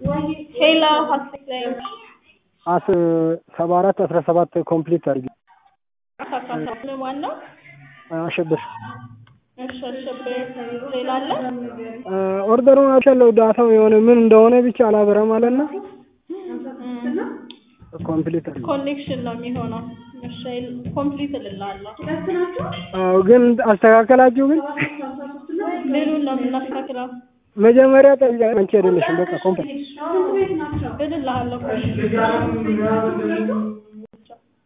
ሄላ ሀሴት ላይ አስ ሰባ አራት አስራ ሰባት ኮምፕሊት አድርጊ። አሳካታ ማን ነው? አሸብር እሺ አሸብር ሌላ አለ? ኦርደሩን አልቻለሁ። ዳታው የሆነ ምን እንደሆነ ብቻ አላበራም አለና ኮምፕሊት አድርጊ። ኮኔክሽን ነው የሚሆነው። እሺ ኮምፕሊት እልልሃለሁ። አዎ ግን አስተካከላችሁ ግን ሌሉን ነው የምናስተካክለው። መጀመሪያ ጠይቃ አንቺ አይደለሽም። በቃ ኮምፕሊት እልልሃለሁ።